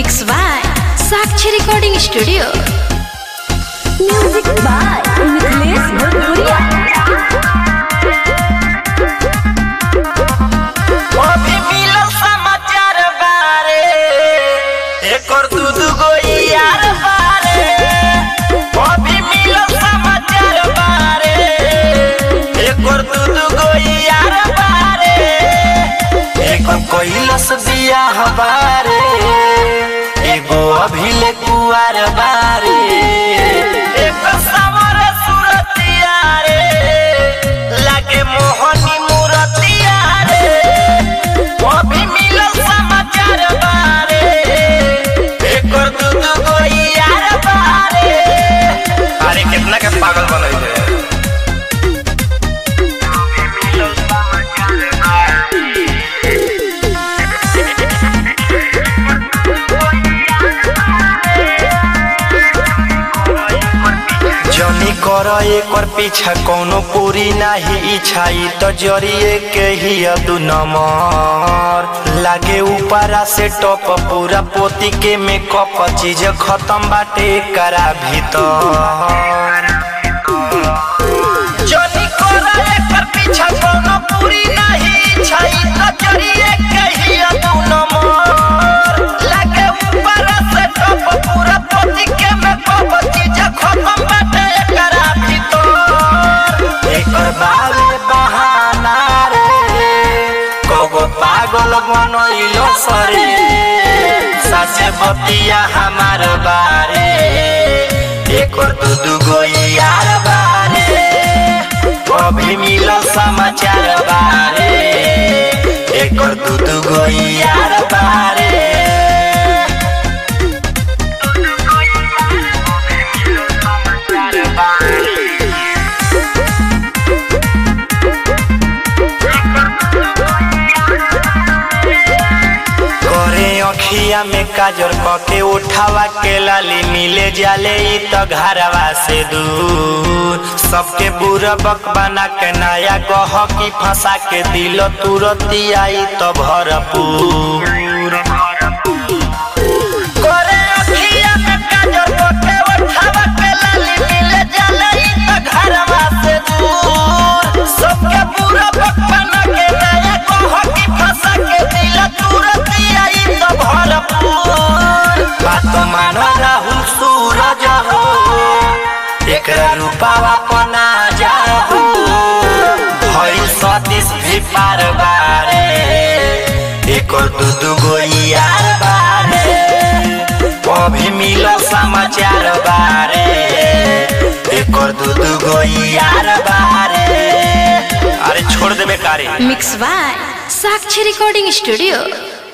Mix by Sakshi Recording Studio. Music by Niklesh Bhojpuria. अभी मिलल समाचार बारे एकर दू दू गो यार बारे अभी मिलल समाचार बारे एकर दू दू गो यार बारे एकर कैलस बियाह बारे एगो अभी ले कुआर बारे एकर समर सुरतिया रे लागे मोहनी मूरतिया रे अभी मिलल समाचार बारे एकर दू दू गो यार बारे अरे कितना के पागल बनई है जनी कर एकर पीछा कोनो पूरी नाही इच्छा ई तो जरिए के ही दू नंबर लागे ऊपरा से टॉप पूरा पोती के मेकअप चीज खत्म बाटे करा भीतर जनी कर एकर पीछा कोनो पूरी नाही इच्छा ई तो जरिए के ही दू नंबर लागे ऊपरा से टॉप पूरा पोती के मेकअप चीज खत्म बाटे करा भीतर एकर बारे बहाना रे कोगो पागल बनइलो सरे सासे बतिया हमार बारे एकर दू दू गो यार बारे अभी मिलल समाचार बारे एकर दू दू गो यार बारे करे अखिया में काजर कके उठावा के लाली मिले जाले ई तो घरवा से दूर सबके बुरा बक बना के नया गह की फंसा के दिल तुरती आई तो भरपूर करे अखिया में काजर कके उठावा के लाली मिले जाले ई तो घरवा से दूर सबके बुरा बक बना के नया गह की फंसा के दिल तुरती आई तो भरपूर बात मानो राहुल सूरज हो एकरा रूपावा पना जाहू भइल सतीश भी पार बारे एकर दू दू गो यार बारे अभी मिलो समाचार बारे एकर दू दू गो यार बारे अरे छोड़ देबे कारे Mix by Sakshi Recording Studio.